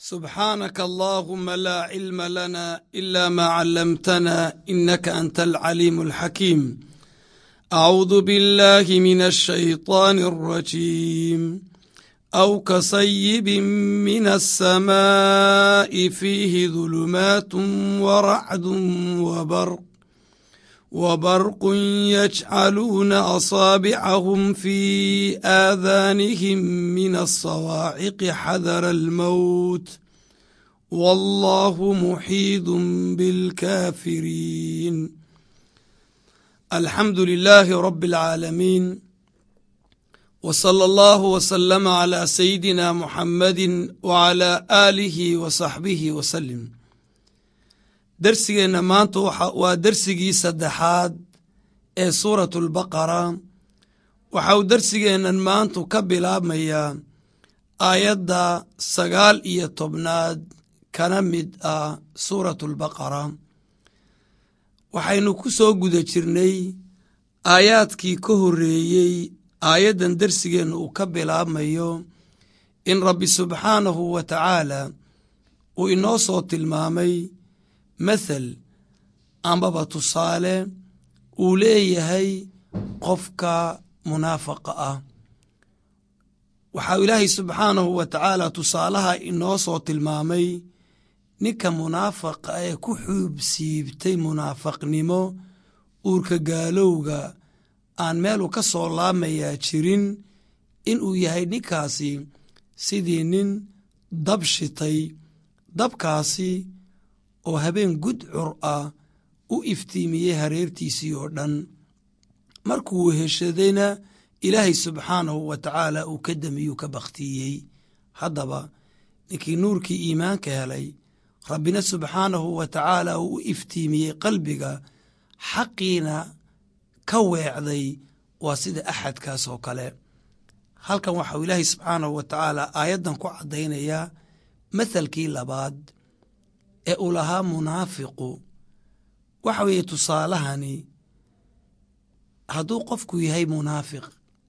سبحانك اللهم لا علم لنا إلا ما علمتنا إنك أنت العليم الحكيم أعوذ بالله من الشيطان الرجيم أو كصيب من السماء فيه ظلمات ورعد وبرق وبرق يجعلون أصابعهم في آذانهم من الصواعق حذر الموت والله محيط بالكافرين الحمد لله رب العالمين وصلى الله وسلم على سيدنا محمد وعلى آله وصحبه وسلم darsigeenna maanta waa dersigii saddexaad ee suuratu albaqara waxa uu dersigeennan maantu ka bilaabmayaa aayadda sagaal iyo tobnaad kana mid ah suuratu albaqara waxaynu ku soo guda jirnay aayaadkii ka horreeyey aayaddan dersigeenna uu ka bilaabmayo in rabbi subxaanahu wa tacaala uu inoo soo tilmaamay mathal ambaba tusaale uu leeyahay qofka munaafaqa ah waxaa ilaahay subxaanahu wa tacaala tusaalaha inoo soo tilmaamay ninka munaafaqa ee ku xuubsiibtay munaafaqnimo uurka gaalowga aan meelu ka soo laamayaa jirin inuu yahay ninkaasi sidii nin dab shitay dabkaasi oo habeen gudcur ah u iftiimiyey hareertiisii oo dhan markuu weheshadayna ilaahay subxaanahu wa tacaala uu ka damiyuu ka bakhtiiyey haddaba ninkii nuurkii iimaanka helay rabbina subxaanahu wa tacaala uu u iftiimiyey qalbiga xaqiina ka weecday waa sida axadkaas oo kale halkan waxau ilaahay subxaanahu wa tacaala aayaddan ku caddaynayaa mathalkii labaad ee uu lahaa munaafiqu waxa weeye tusaalahani hadduu qofku yahay munaafiq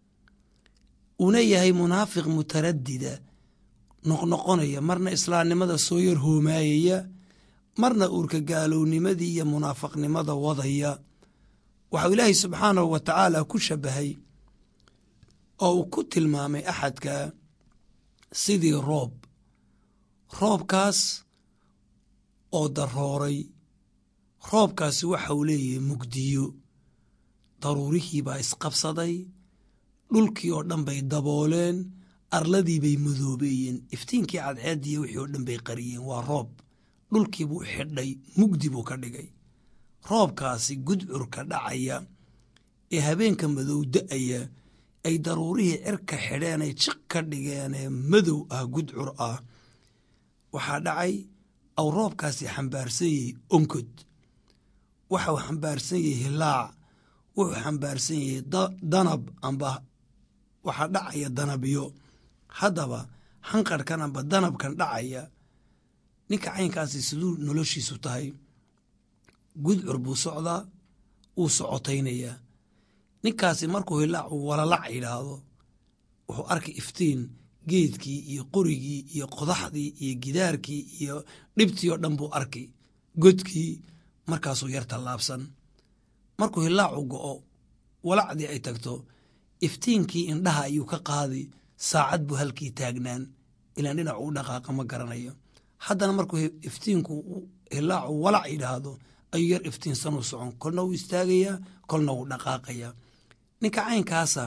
una yahay munaafiq mutaradida noqnoqonaya marna islaamnimada soo yar hoomaayaya marna uurka gaalownimadii iyo munaafaqnimada wadaya waxau ilaahay subxaanahu wa tacaala ku shabahay oo uu ku tilmaamay axadka sidii roob roobkaas oo darooray roobkaasi waxa uu leeyahay mugdiyo daruurihii baa isqabsaday dhulkii oo dhan bay dabooleen arladii bay madoobeeyeen iftiinkii cadceediiyo wixii oo dhan bay qariyeen waa roob dhulkii buu xidhay mugdi buu ka dhigay roobkaasi gudcurka dhacaya ee habeenka madow da'aya ay daruurihii cirka xidheen ay jiq ka dhigeenee madow ah gudcur ah waxaa dhacay aw roobkaasi xambaarsan yahay onkod waxau xambaarsan yahay hilaac wuxuu xambaarsan yahay danab amba waxaa dhacaya danabyo haddaba hanqarhkan amba danabkan dhacaya ninka caynkaasi siduu noloshiisu tahay gudcur buu socdaa wuu socotaynayaa ninkaasi markuu hilaac uu walalac yidhaahdo wuxuu arkay iftiin geedkii iyo qorigii iyo qodaxdii iyo gidaarkii iyo dhibtii oo dhan buu arkay godkii markaasuu yar tallaabsan markuu hilaacu go'o walacdii ay tagto iftiinkii indhaha ayuu ka qaadi saacad buu halkii taagnaan ilaan dhinac uu dhaqaaqa ma garanayo haddana markuu iftiinku hilaacu walac yidhaahdo ayuu yar iftiinsanuu socon kolna wuu istaagayaa kolna wuu dhaqaaqayaa ninka caynkaasa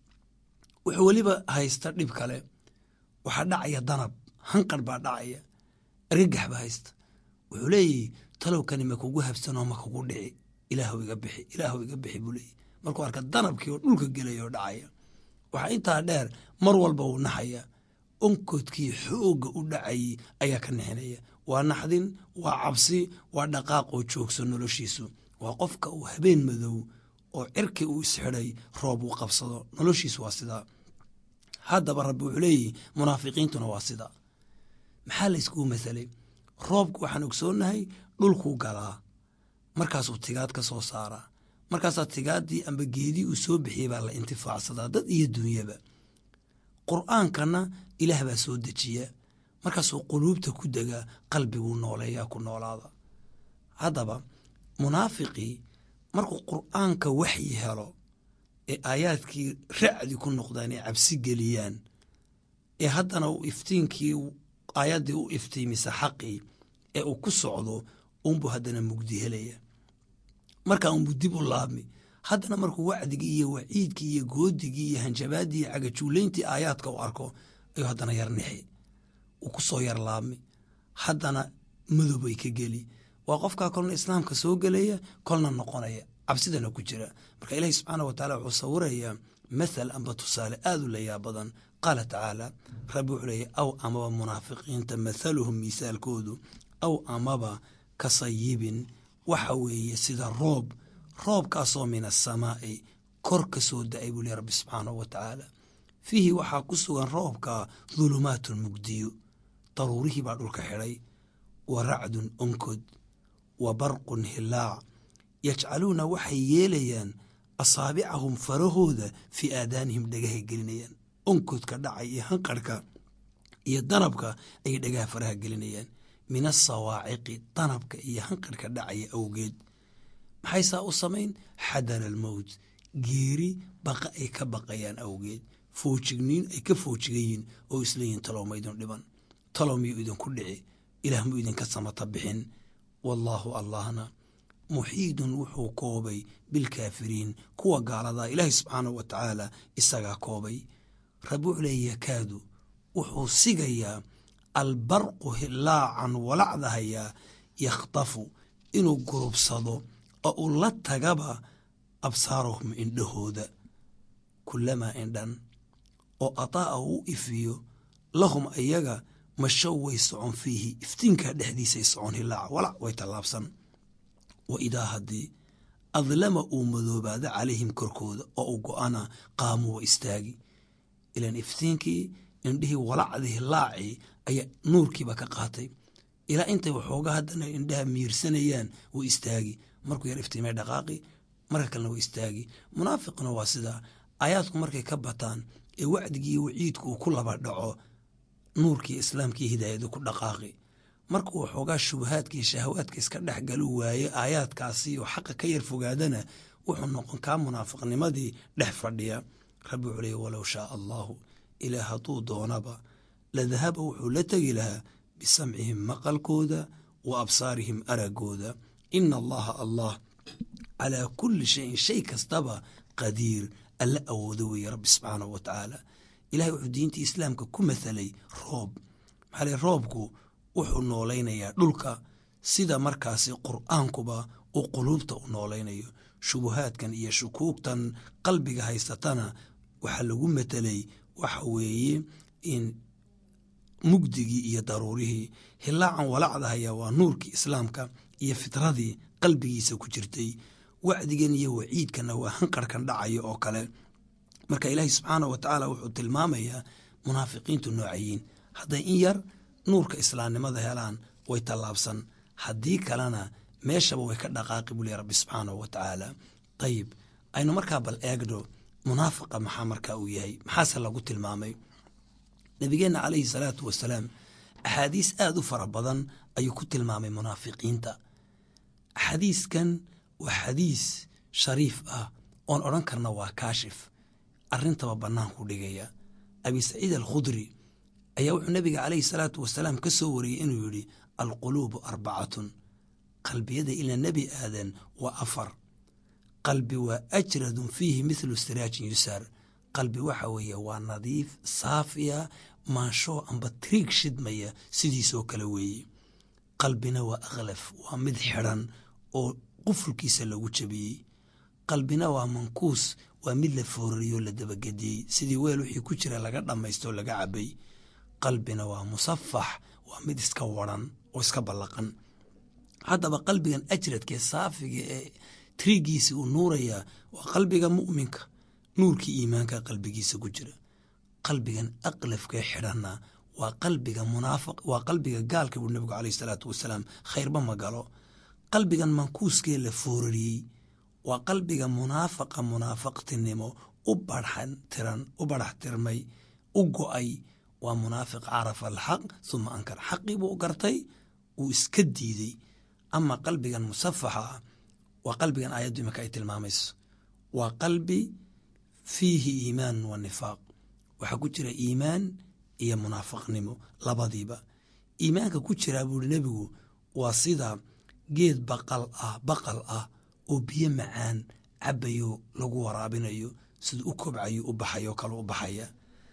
wuxuu weliba haysta dhib kale waxaa dhacaya danab hanqar baa dhacaya argagax baa haysta wuxuu leeyahy talowkani ma kugu habsanoo ma kugu dhici ilaahw iga bixi ilaahw iga bixi buu leeyahy markuu arka danabkii oo dhulka gelaya oo dhacaya waxaa intaa dheer mar walba uu naxaya onkodkii xoogga u dhacayay ayaa ka nixinaya waa naxdin waa cabsi waa dhaqaaq oo joogso noloshiisu waa qofka uu habeen madow oo cirki uu isxidhay roob uu qabsado noloshiisu waa sidaa haddaba rabbi wuxuu leeyihi munaafiqiintuna waa sida maxaa la yskugu masalay roobku waxaan ogsoonnahay dhulkuu galaa markaasuu tigaad ka soo saaraa markaasaa tigaaddii amba geedii uu soo bixiyey baa la intifaacsadaa dad iyo dunyaba qur'aankana ilaah baa soo dejiya markaasuu quluubta ku degaa qalbiguu nooleeyaa ku noolaada haddaba munaafiqii markuu qur'aanka waxyi helo ee aayaadkii racdi ku noqdaan ee cabsi geliyaan ee haddana uu iftiinkii aayaddii u iftiimisa xaqii ee uu ku socdo unbuu haddana mugdi helaya markaa unbuu dib u laabmi haddana markuu wacdigii iyo waciidkii iyo goodigii iyo hanjabaaddii iyo cagajuulayntii aayaadka u arko ayuu haddana yar nixi uu ku soo yar laabmi haddana madowbay ka geli waa qofkaa kolna islaamka soo gelaya kolna noqonaya cabsidana ku jira marka ilaahi subxaana wataala wuxuu sawirayaa mathal amba tusaale aad u layaa badan qaala tacaala rabbi wuxuu leeyahy aw amaba munaafiqiinta mathaluhum miisaalkoodu aw amaba ka sayibin waxa weeye sida roob roobkaasoo min asamaa'i kor ka soo da-ay buu leey rabbi subxaanahu wa tacaala fiihi waxaa ku sugan roobka dulumaatun mugdiyo daruurihii baa dhulka xidhay wa racdun onkod wa barqun hilaac yajcaluuna waxay yeelayaan asaabicahum farahooda fii aadaanihim dhagahay gelinayaan onkodka dhacay iyo hanqarhka iyo danabka ayay dhagaha faraha gelinayaan min asawaaciqi danabka iyo hanqarhka dhacaya awgeed maxay saa u samayn xadara almowt geeri baqa ay ka baqayaan awgeed foojigniin ay ka foojigayiin oo isleeyihin talow ma idin dhiban talow miyuu idinku dhici ilaah muu idinka samata bixin wallaahu allahna muxiidun wuxuu koobay bilkaafiriin kuwa gaaladaa ilaahay subxaanahu wa tacaala isagaa koobay rabbi wuxuu leeya yakaadu wuxuu sigayaa albarqu hilaacan walacdahayaa yakhtafu inuu gurubsado oo uu la tagaba absaarahum indhahooda kulamaa indhan oo ataa'a u ifiyo lahum ayaga mashow way socon fiihi iftiinkaa dhexdiisay socon hilaaca walac way tallaabsan wa idaa haddii adlama uu madoobaado calayhim korkooda oo uu go-ana qaamuu wa istaagi ilaan iftiinkii indhihii walacdii hilaacii ayaa nuurkiiba ka qaatay ilaa intay waxooga haddana indhaha miirsanayaan way istaagi markuu yar iftiimay dhaqaaqi marka kalena way istaagi munaafiqna waa sidaa aayaadku markay ka bataan ee wacdigii iyo waciidku uu ku laba dhaco nuurkii islaamkii hidaayadu ku dhaqaaqi markuu waxoogaa shubahaadka iyo shahawaadka iska dhex galu waaye aayaadkaasi oo xaqa ka yar fogaadana wuxuu noqon kaa munaafiqnimadii dhex fadhiya rabbi wuxuu leey walow shaaa allaahu ilaah hadduu doonaba la dahaba wuxuu la tegi lahaa bisamcihim maqalkooda wa absaarihim aragooda ina allaha allah calaa kulli shayin shay kastaba qadiir alla awoodo weeye rabbi subxaanahu wa tacaala ilahay wuxuu diintii islaamka ku mathalay roob maxaa le roobku wuxuu noolaynayaa dhulka sida markaasi qur'aankuba uu quluubta u noolaynayo shubuhaadkan iyo shukuugtan qalbiga haysatana waxaa lagu matelay waxa weeye in mugdigii iyo daruurihii hilaacan walacdahaya waa nuurkii islaamka iyo fitradii qalbigiisa ku jirtay wacdigan iyo waciidkanna waa hanqarhkan dhacaya oo kale marka ilaahi subxaanah wa tacaala wuxuu tilmaamayaa munaafiqiintu noocayiin hadday in yar nuurka islaamnimada helaan way tallaabsan haddii kalena meeshaba way ka dhaqaaqi buu ley rabbi subxaanahu wa tacaala ayib aynu markaa bal eegno munaafiqa maxaa markaa uu yahay maxaase lagu tilmaamay nabigeenna calayhi salaatu wasalaam axaadiis aada u fara badan ayuu ku tilmaamay munaafiqiinta xadiiskan waa xadiis shariif ah oon odhan karna waa kaashif arrintaba bannaanku dhigaya abi saciid alkhudri ayaa wuxuu nabiga calayhi salaatu wasalaam ka soo wariyey inuu yidhi alquluubu arbacatun qalbiyada ila nebi aadan waa afar qalbi waa ajradun fiihi mithlu siraajin yusaar qalbi waxa weeye waa nadiif saafiya maanshoo amba triig shidmaya sidiisoo kale weeye qalbina waa akhlaf waa mid xidhan oo qufulkiisa lagu jabiyey qalbina waa mankuus waa mid la foorariyoo la dabagediyey sidii weel wixii ku jira laga dhammaysto oo laga cabay qalbina waa musafax waa mid iska waran oo iska ballaqan haddaba qalbigan ajradkee saafiga ee triigiisa uu nuurayaa waa qalbiga mu'minka nuurkii iimaanka qalbigiisa ku jira qalbigan aqlafkee xidhanna waa qalbiga munaafiq waa qalbiga gaalka buu nabigu caleyhi salaatu wasalaam khayrba ma galo qalbigan mankuuskee la foorariyey waa qalbiga munaafaqa munaafaqtinimo u barxan tiran u barax tirmay u go-ay waa munaafiq carafa alxaq huma ankar xaqii buu gartay uu iska diidey ama qalbigan musafaxa ah waa qalbigan aayaddu iminka ay tilmaamayso waa qalbi fiihi iimaan wa nifaaq waxaa ku jira iimaan iyo munaafiqnimo labadiiba iimaanka ku jiraa buuhi nebigu waa sida geed baqal ah baqal ah oo biyo macaan cabayo lagu waraabinayo siduu u kobcayo u baxayo kale u baxaya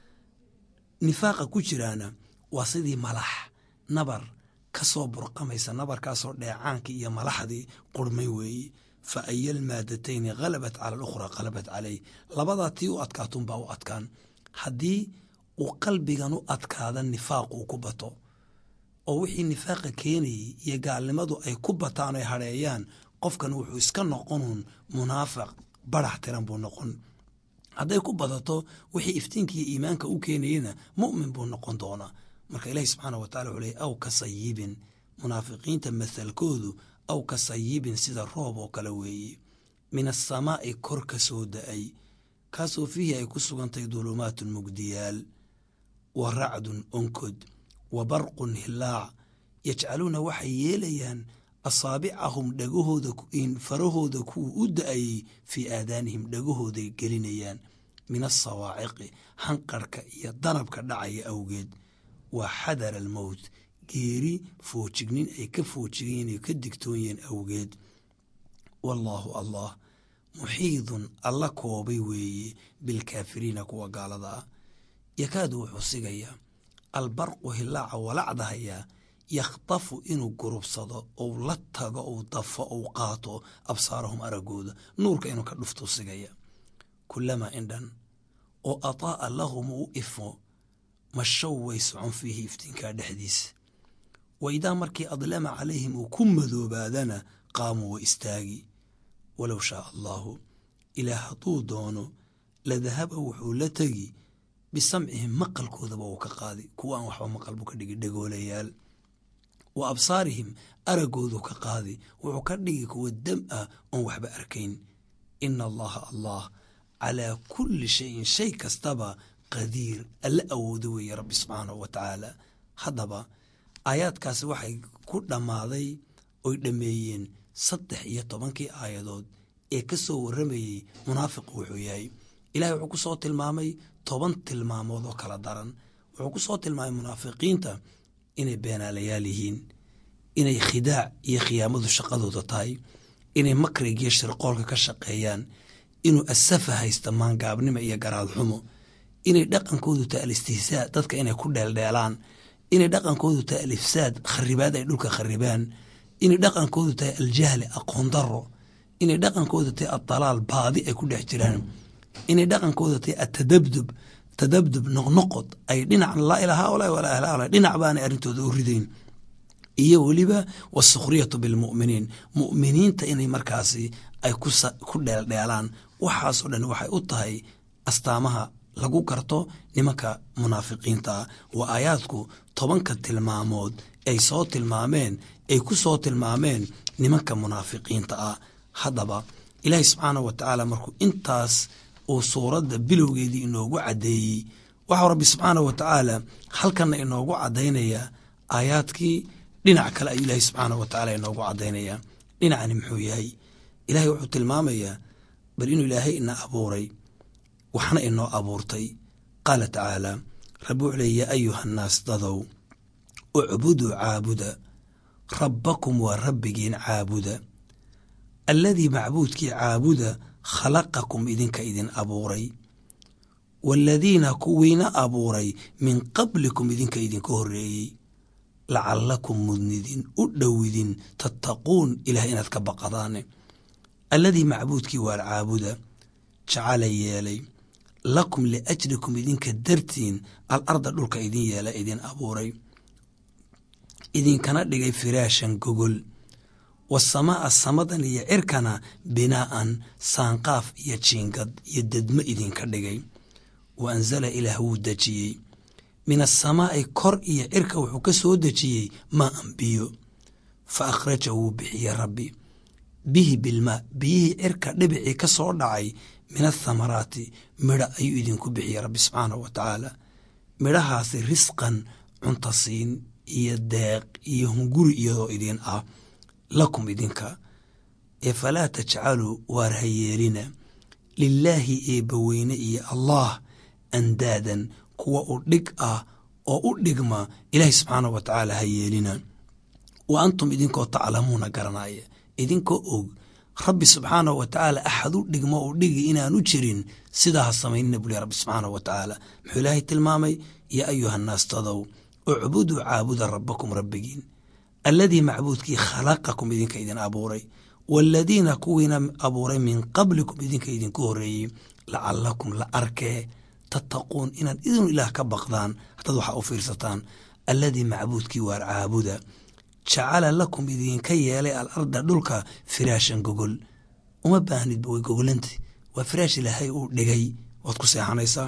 nifaaqa ku jiraana waa sidii malax nabar ka soo burqamaysa nabarkaasoo dheecaankii iyo malaxdii qurmay weeye fa aya lmaadatayni halabat cala alukhraa halabat caleyh labadaa tii u adkaatunbaa u adkaan haddii uu qalbigan u adkaada nifaaq uu ku bato oo wixii nifaaqa keenayey iyo gaalnimadu ay ku bataan ay hadheeyaan qofkan wuxuu iska noqonuun munaafiq barax tiran buu noqon hadday ku badato wixii iftiinkiiyo iimaanka u keenayena mu'min buu noqon doonaa marka ilaahi subxaana wa tacala wuxuu leey aw ka sayibin munaafiqiinta mathalkoodu aw ka sayibin sida roob oo kale weeye min asamaa'i kor ka soo da-ay kaasoo fiihi ay ku sugantahay dulumaatun mugdiyaal wa racdun onkod wa barqun hilaac yajcaluuna waxay yeelayaan asaabicahum dhagahooda farahooda kuwa u da-ayey fii aadaanihim dhagahooday gelinayaan min asawaaciqi hanqarhka iyo danabka dhacaya awgeed waa xadara almowt geeri foojignin ay ka foojigeen ay ka digtoonyeen awgeed wallaahu allah muxiidun alla koobay weeye bilkaafiriina kuwa gaalada ah yakaadu wuxuu sigayaa albarqu hilaaca walacdahayaa yakhtafu inuu gurubsado ou la tago ou dafo ou qaato absaarahum araggooda nuurka inuu ka dhuftuu sigaya kulamaa indhan oo ataa'a lahum uu ifo mashow way socon fiihi iftiinkaa dhexdiisa wa idaa markii adlama calayhim uu ku madoobaadana qaamuu wa istaagi walow shaa allaahu ilaah hadduu doono la dahaba wuxuu la tegi bisamcihim maqalkoodaba uu ka qaadi kuwa aan waxba maqal buu ka dhigi dhagoolayaal wa absaarihim araggoodu ka qaadi wuxuu ka dhigi kuwa dam ah oon waxba arkayn ina allaha allah calaa kulli shayin shay kastaba qadiir alla awoodo weeye rabbi subxaanahu wa tacaala haddaba aayaadkaasi waxay ku dhammaaday oy dhammeeyeen saddex iyo tobankii aayadood ee ka soo warramayey munaafiqu wuxuu yahay ilahay wuxuu ku soo tilmaamay toban tilmaamood oo kala daran wuxuu ku soo tilmaamay munaafiqiinta inay beenaalayaal yihiin inay khidaac iyo khiyaamadu shaqadooda tahay inay makrigiyo shirqoolka ka shaqeeyaan inuu asafa haysta maangaabnimo iyo garaad xumo inay dhaqankoodu tahay alistihsaa dadka inay ku dheeldheelaan inay dhaqankoodu tahay alifsaad kharibaad ay dhulka kharibaan inay dhaqankoodu tahay aljahli aqoon daro inay dhaqankoodu tahay adalaal baadi ay ku dhex jiraan inay dhaqankooda tahay atadabdub tadabdub noqnoqod ay dhinac laa ilaa haulaa walaa ilaa haulaa dhinac baanay arrintooda u ridayn iyo weliba wasukhriyatu bilmu'miniin mu'miniinta inay markaasi ay ku dheeldheelaan waxaasoo dhan waxay u tahay astaamaha lagu garto nimanka munaafiqiinta ah waa aayaadku tobanka tilmaamood ay soo tilmaameen ay ku soo tilmaameen nimanka munaafiqiinta ah haddaba ilaahi subxaanah wa tacaala markuu intaas uu suuradda bilowgeedii inoogu caddeeyey waxau rabbi subxaanah wa tacaala halkanna inoogu caddaynayaa aayaadkii dhinac kale ayuu ilaahi subxaanah wa tacaala inoogu caddaynayaa dhinacani muxuu yahay ilaahay wuxuu tilmaamayaa bal inuu ilaahay ina abuuray waxna inoo abuurtay qaala tacaala rabbi wuxuu leey yaa ayuha nnaas dadow ucbuduu caabuda rabbakum waa rabbigiin caabuda alladii macbuudkii caabuda khalaqakum idinka idin abuuray waaladiina kuwiina abuuray min qablikum idinka idinka horreeyey lacallakum mudnidin u dhowidin tattaquun ilaah inaad ka baqadaane alladii macbuudkii waar caabuda jacala yeelay lakum liajlikum idinka dartiin al arda dhulka idin yeela idin abuuray idinkana dhigay firaashan gogol wasamaa samadan iyo cirkana binaa'an saanqaaf iyo jiingad iyo dedmo idinka dhigay wa anzala ilaah wuu dejiyey min asamaa'i kor iyo cirka wuxuu ka soo dejiyey maa an biyo fa akhraja wuu bixiye rabbi bihi bilmaa biyihii cirka dhibicii ka soo dhacay min athamaraati midha ayuu idinku bixiyey rabbi subxaanahu wa tacaala midhahaasi risqan cuntasiin iyo deeq iyo hunguri iyadoo idin ah lakum idinka ee falaa tajcaluu waar ha yeelina lilaahi eebbaweyne iyo allah andaadan kuwa u dhig ah oo u dhigma ilaahi subxaanah wa tacaala ha yeelina wa antum idinkoo taclamuuna garanaya idinkoo og rabbi subxaanahu wa tacaala axad u dhigmo u dhigi inaanu jirin sidaa ha samaynina buli rabbi subxaanahu wa tacaala muxuu ilaahay tilmaamay yaa ayuhannaas tadow ucbuduu caabuda rabbakum rabbigiin alladii macbuudkii khalaqakum idinka idin abuuray waaladiina kuwiina abuuray min qablikum idinka idinku horeeyey lacalakum la arkee tattaquun inaad idinu ilaah ka baqdaan haddaad waxa u fiirsataan alladii macbuudkii waar caabuda jacala lakum idinka yeelay alarda dhulka firaashan gogol uma baahnidba way gogolantay waa firaash ilaahay uu dhigay waad ku seexanaysaa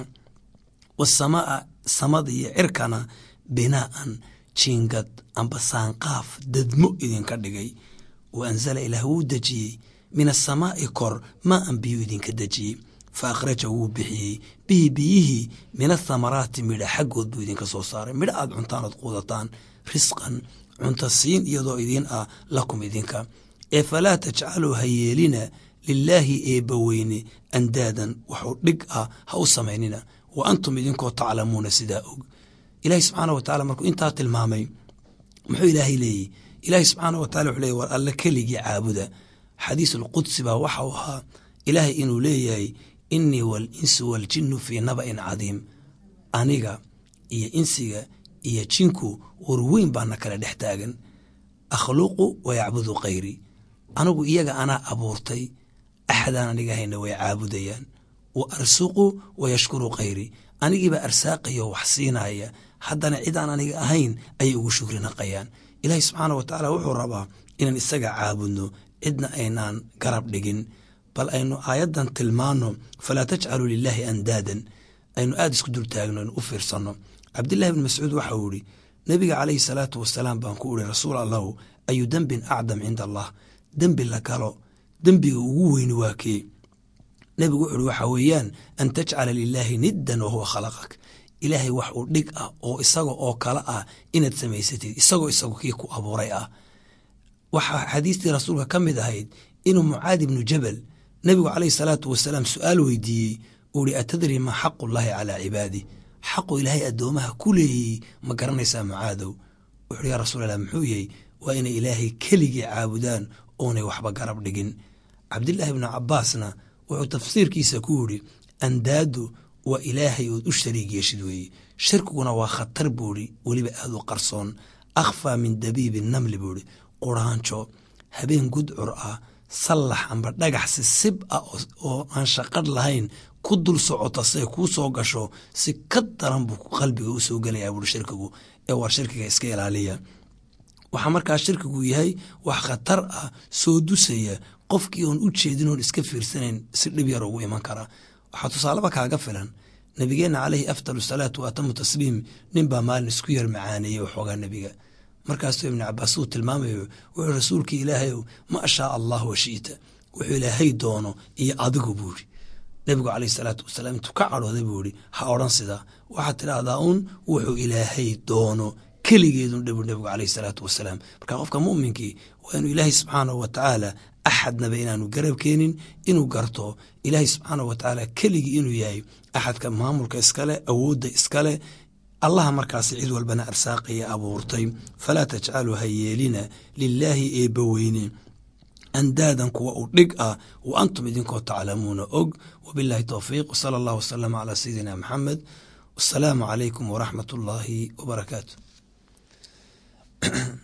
wasamaa samada iyo cirkana binaa'an jiingad amba saanqaaf dadmo idinka dhigay wa anzala ilaah wuu dejiyey min asamaa'i kor maa an biyu idinka dejiyey fa akhraja wuu bixiyey bihi biyihii min athamaraati midha xaggood buu idinka soo saaray midha aad cuntaan ood quudataan risqan cunta siin iyadoo idiin ah lakum idinka ee falaa tajcaluu ha yeelina lilaahi eebbaweyne andaadan waxuu dhig ah ha u samaynina wa antum idinkoo taclamuuna sidaa og ilaahi subxaana wa tacala markuu intaa tilmaamay muxuu ilaahay leeyihi ilaahi subxaana wa tacala wuxuu leeyay war alle keligii caabuda xadiis alqudsi baa waxau ahaa ilaahay inuu leeyahay innii waalinsu waaljinnu fii naba'in cadiim aniga iyo insiga iyo jinku warweyn baana kala dhex taagan akhluqu wa yacbudu khayri anigu iyaga anaa abuurtay axadaan aniga hayna way caabudayaan wa arsuqu wa yashkuru khayri anigiibaa arsaaqayo wax siinaya haddana cidaan aniga ahayn ayay ugu shukri naqayaan ilaahi subxaana wa tacaala wuxuu rabaa inaan isaga caabudno cidna aynaan garab dhigin bal aynu aayaddan tilmaano falaa tajcaluu lilaahi andaadan aynu aada isku dultaagno aynu u fiirsanno cabdillahi bni mascuud waxa uu ihi nebiga calayhi salaatu wasalaam baan ku uri rasuul allahu ayu dembin acdam cinda allah dembi la galo dembiga ugu weyni waa kee nebigu wuxu uhi waxaa weeyaan an tajcala lilaahi niddan wahuwa khalaqak ilaahay wax uu dhig ah oo isaga oo kale ah inaad samaysatid isagoo isagu kii ku abuuray ah waxaa xadiistii rasuulka ka mid ahayd inuu mucaad ibnu jabal nebigu calayhi salaatu wasalaam su-aal weydiiyey uu ihi atadri maa xaqu llaahi calaa cibaadih xaqu ilaahay addoomaha ku leeyey ma garanaysaa mucaadow wuxuuhi yaa rasuulallah muxuu yahy waa inay ilaahay keligii caabudaan oonay waxba garab dhigin cabdillaahi ibnu cabbaasna wuxuu tafsiirkiisa ku yidhi andaadu waa ilaahay ood u shariig yeeshid weeye shirkiguna waa khatar buuhi weliba aada u qarsoon akhfaa min dabiibi namli buuhi quraanjo habeen gudcur ah sallax amba dhagax si sib ah oo aan shaqadh lahayn ku dul socota say kuu soo gasho si ka daran buu qalbiga u soo gelayaa buuhi shirkigu ee war shirkiga iska ilaaliya waxaa markaa shirkigu yahay wax khatar ah soo dusaya qofkii oon u jeedin oon iska fiirsanayn si dhib yar ugu iman kara waxaa tusaaleba kaaga filan nabigeenna caleyhi afdal salaatu wa atamu tasliim nin baa maalin isku yar macaaneeyey waxoogaa nebiga markaasuu ibnu cabaas uu tilmaamayo wuxuu rasuulkii ilaahayow maa shaa allah wa shi'ta wuxuu ilaahay doono iyo adigu buu ihi nebigu caleyhi salaatu wasalaam intuu ka cadhooday buu ihi ha odhan sidaa waxaad tidhaahdaa uun wuxuu ilaahay doono keligeedun dhabu nebigu caleyhi salaatu wasalaam marka qofka mu'minkii waa inuu ilaahay subxaanahu wa tacaala axadnaba inaanu garab keenin inuu garto ilaahay subxaanahu wa tacaala keligii inuu yahay axadka maamulka iskale awoodda iskale allaha markaasi cid walbana arsaaqaya abuurtay falaa tajcaluu ha yeelina lilaahi eebbaweyne andaadan kuwa u dhig ah wa antum idinkoo taclamuuna og wabilaahi towfiiq wsala allah wasalama calaa sayidina maxamed wasalaamu calaykum waraxmat ullaahi wabarakaatu